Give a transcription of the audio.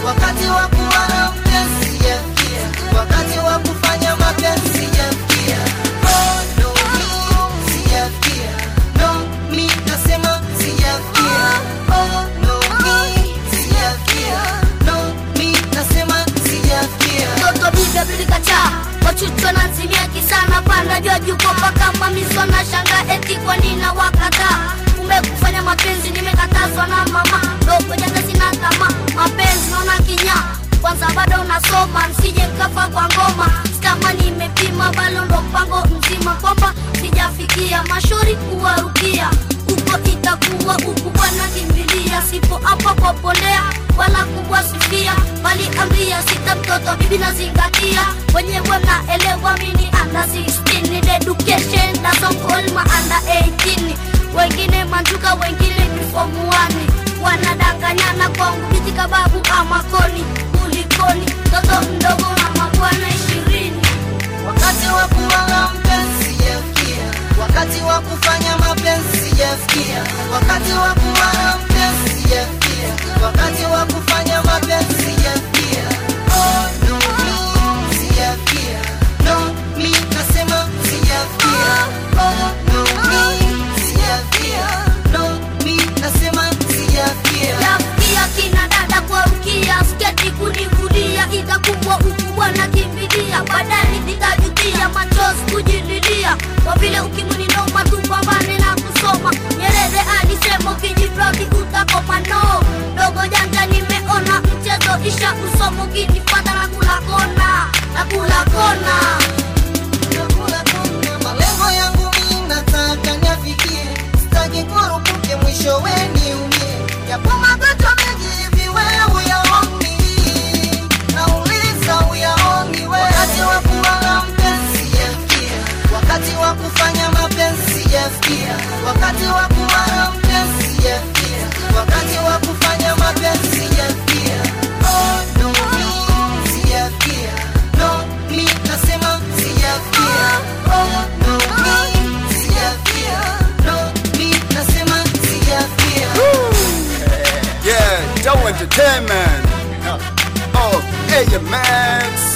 wakati wa kuwa na mpenzi sijafikia, wakati wa kufanya mapenzi sijafikia. Oh, no, me, sijafikia. No, me, nasema sijafikia. Oh, no, me, sijafikia. No, me, nasema sijafikia. Toto bibia bilikacha wachuchwa na nzimia kisana panda jua juko mpaka mamiswa na shanga eti kwa nina wakata kumbe kufanya mapenzi nimekatazwa na mama dogo jana sina kama mapenzi naona kinya kwanza bado unasoma msije kafa kwa ngoma kama nimepima balo ndo mpango mzima kwamba sijafikia mashauri kuwarukia huko itakuwa ukubwa na kimbilia sipo hapa kwa pondea wala kubwa sifia bali ambia sita mtoto bibi nazingatia wenyewe mnaelewa mini under 16 need education doesn't call my under 18 wengine manjuka wengine nifomuani wanadanganyana kwangu biti kababu ama koni kulikoni mtoto mdogo na mabwana ishirini wakati wa kuwa na mpenzi sijafikia, wakati wa kufanya mapenzi sijafikia, wakati wa kuwa na mpenzi sijafikia, wakati wa kufanya mapenzi sijafikia. Oh, no, me, sijafikia. No, me, nasema sijafikia. Oh, no, me, sijafikia. No, me, nasema sijafikia. Yafikia kina dada kwa ukia sketi kunivulia itakumbwa ukubwa na kimbilia baadaye nitajutia machozi kujililia kwa vile ukimwi ni noma tupambane na kusoma Nyerere alisema ukijiproudi utakoma no dogo janja nimeona mchezo isha usomo ukinifata na kula kona na kula kona Nakula kona, malengo yangu mimi nataka niafikie, sitaki kurupuke mwishowe niumie. Yapo magonjwa mengi hivi wewe huyaoni, nauliza huyaoni wewe. Wakati wa kuwa na mpenzi sijafikia, wakati wa kufanya mapenzi sijafikia, wakati wa kuwa na mpenzi sijafikia, wakati wa kufanya mapenzi sijafikia. Oh, no, me, sijafikia. No, me, nasema sijafikia. Oh, no, me, sijafikia. No, me, nasema sijafikia. Yeah, Joe Entertainment. Oh, hey, Max.